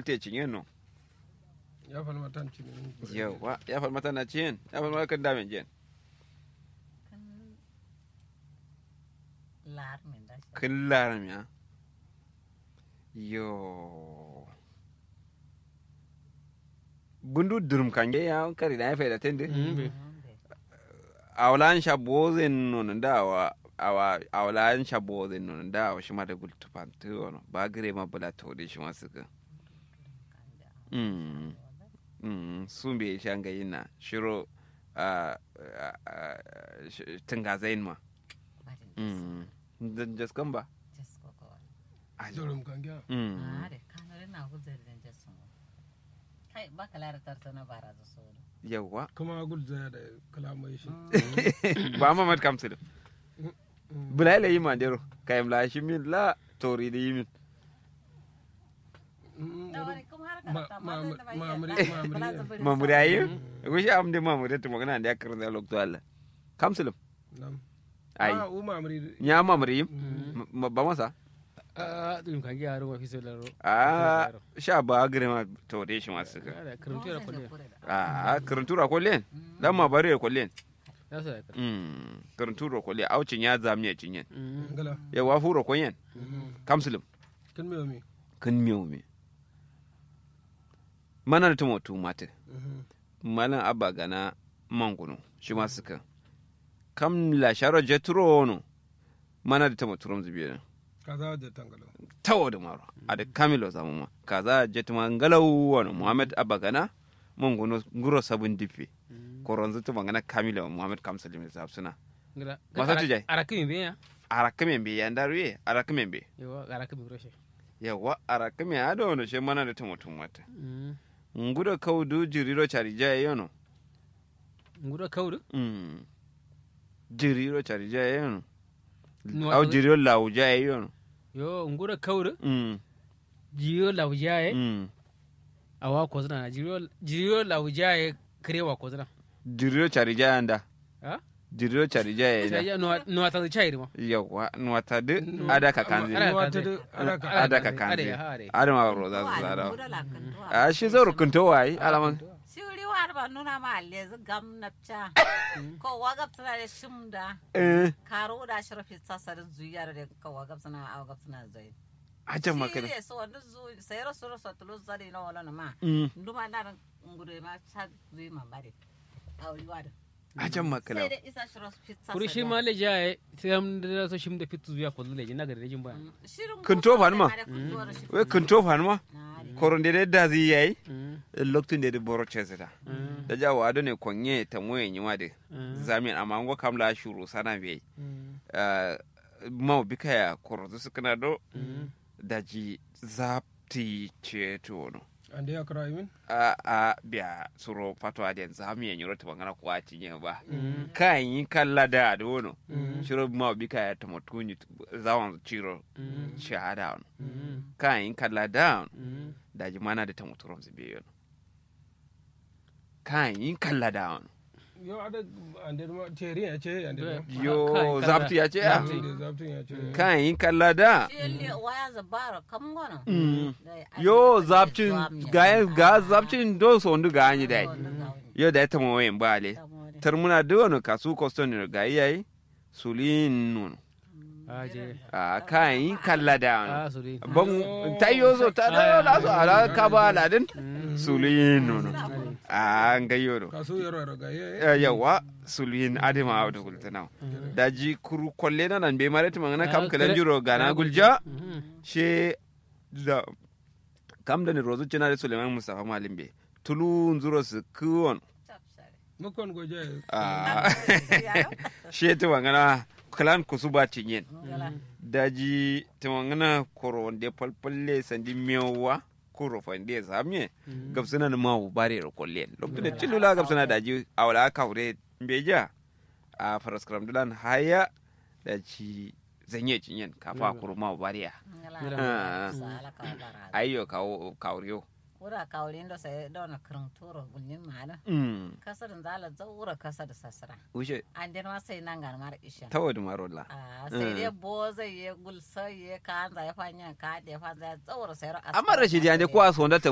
falte cinyen no ya fal matan ci ne yawa ya fal mata na ciyen ya fal mata kan damen jen kan lar min da shi kin laram ya yo bundu durum kange ya kari da ya faida tende awlan shabozen non da wa awa awlan shabozen non da wa shi ma da gultu pantu wono ba gire ma bula to de shi ma suka mm mm sumbe shanga yina shiro a tinga zain ma mm dan jaskan ba dorum kan gya mm are kanare na gudar da jasu kai ba ka lara tarsana bara za so yawa kuma gul zaya da kalamai shi ba mamad kamsul bula ila yi mandero kayam la shi min la tori da yi min mamuri ayi wishi am de mamuri to magana da yakar da lokto Allah kamsul nam ai ah u mamri nya mamuri yim ba masa a ɗum kan gi aro fi solaro a sha ba gire ma to de shi masu ka ada karuntu era kolle a karantura ko len dan ma bare ko len ya sa ka mm karantura ko len aucin ya zamiya cinyen ngala ya wa furo ko yen kamsul kan me mi kun miyo me mana da tumo tumate malan abba gana mangunu shi ma suka kam la sharo jetro no mana da tumo turum zubiya kaza da tangalo tawo da maro a da kamilo zamu ma kaza jetuma ngalau wano muhammad abba gana mangunu nguro sabun dife koronzu tuma gana kamilo muhammad kamsalim da suna ngala Masa tu jai? ara kimi be ya arakamen be yandaruye arakamen be yo ara kimi roshe yawa arakamen ado no she mana da tumo tumate ngudo kaudu jiriro charija yono ngudo kawdu Mm. jiriro charija yono Nuwa au to- jiriro lauja yono yo ngudo kawdu Mm. jiyo lawjaye Mm. awa kozna jiyo jiyo lawjaye krewa kozna jiriro charija yanda ha jiriro charija yanda sai no no ta chairi mo yawa nuwata de ada ka kanzi Ada wata kanzi. da alaka ada ka kanzi Ada, ada. ada ma ro za su zara a shi zo rukunto wai alaman Siwri war ba nuna ma lezi gam napcha. Ko wagab tana da shimda. eh Karo da shirafi sasar zuyar da ko wagab tana a wagab tana zai. ajan makana Sire so wanda zu sayar suru so tulu zari na wala na ma. Mm. Nduma na ngure ma sa zui ma bare. Auri wada. ajan makana Sai da isa shiro fit sasar. kuri shi ma le jaye sai am da so shim da fitu zuya ko le na gare jin ba Shirin Kunto fa numa? Mm. we kunto fanma Na de. koronde de dazi yayi Mm. lokacin da boro chesita Mm. da jawo ado ne konye ta moye nyima de Mm. zamin amma ngo kamla shuru sana be Mm. mau bikaya korozu sukana do Mm. daji zapti ceto no ande ya kara min a a biya suro fato aden zami ya nyoro tabangana ko ati nye ba kan yi kalla da do no shiro mau bikaya ta motuni zawan ciro shahada no Mm. kan yi kalla da Mm. daji mana da ta motoron zube no kan yi kalla da no yo ada ande ma teri ya ce ande ma yo Kan- zapti ya ce ya Zapti. ande zabtin ya ce kan yi kalla da Shi waya zabara kam gona. Mm. Da- yo ai- zapcin Zuwa ga miya. ga zapcin do so ndu ga anyi dai Oh, na ga wani. yo da ta mo wen bale Saboda- tar muna da wani kasu koston ne ga yayi sulin nun a je a kan yi kalla da a so dai ban tayo zo ta da la so ala ka ba ladin sulin nun a ga yoro kasu yaro yaro ga ye yawa sulin adima da gultana da ji kuru kolle na nan be mare tuma na kam kalan jiro gana gulja she da kam da ni rozu cina da suleiman mustafa malim be tulu nzuro su kuwon Chapsare. mukon goje a Ya, she ta wangana kalan kusuba cinyen ngala. daji ta wangana koro wande falfalle sandi mewa koro fande zamye gabsana na mawu bare ro kollen lokacin da cilula gabsana daji awala ka hure beja a faraskram dulan haya da ci zanye cinyen kafa kuro mawu bare Ngala. Ah. Sala ka bara. ayyo kawo kawriyo Wura kawulin da sai dona kirin turo gulnin mana. mm Kasar zala zaura kasar sasra. wuce An den ma sai nan garmar isha. tawadu marola Ah, sai dai bo zai yi gulsa ya ka an zai fanya ka da fa zai zaura sai amma rashidi ande ko a sonda ta